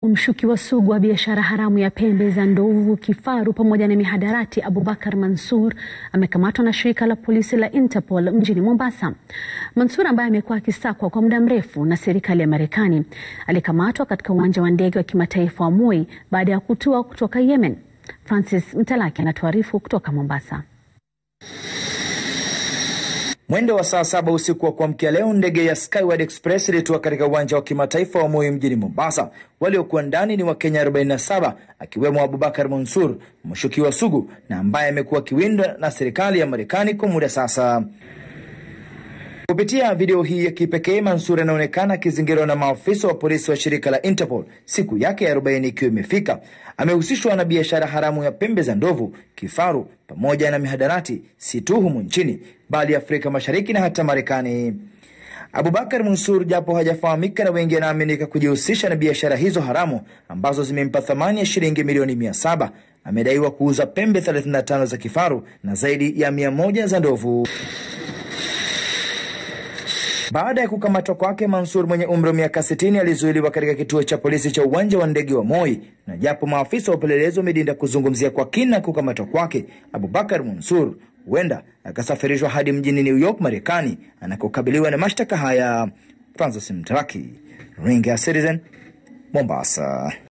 Mshukiwa sugu wa biashara haramu ya pembe za ndovu, kifaru pamoja na mihadarati Abubakar Mansur amekamatwa na shirika la polisi la Interpol mjini Mombasa. Mansur ambaye amekuwa akisakwa kwa muda mrefu na serikali ya Marekani alikamatwa katika uwanja wa ndege wa kimataifa wa Moi baada ya kutua kutoka Yemen. Francis Mtalaki anatuarifu kutoka Mombasa. Mwendo wa saa saba usiku wa kuamkia leo ndege ya Skyward Express ilitua katika uwanja wa kimataifa wa Moi mjini Mombasa. Waliokuwa ndani ni Wakenya 47 akiwemo Abubakar Mansur, mshukiwa sugu na ambaye amekuwa akiwindwa na serikali ya Marekani kwa muda sasa. Kupitia video hii ya kipekee, Mansur anaonekana akizingirwa na maafisa wa polisi wa shirika la Interpol, siku yake ya 40 ikiwa imefika. Amehusishwa na biashara haramu ya pembe za ndovu, kifaru pamoja na mihadarati, si tu humu nchini bali Afrika Mashariki na hata Marekani. Abubakar Mansur, japo hajafahamika na wengi, anaaminika kujihusisha na biashara hizo haramu ambazo zimempa thamani ya shilingi milioni 700. Amedaiwa kuuza pembe 35 za kifaru na zaidi ya 100 za ndovu. Baada ya kukamatwa kwake, Mansur mwenye umri wa miaka 60 alizuiliwa katika kituo cha polisi cha uwanja wa ndege wa Moi, na japo maafisa wa upelelezi wamedinda kuzungumzia kwa kina kukamatwa kwake, Abubakar Mansur huenda akasafirishwa hadi mjini New York, Marekani, anakokabiliwa na mashtaka haya. Francis Mtaraki, Ringa Citizen, Mombasa.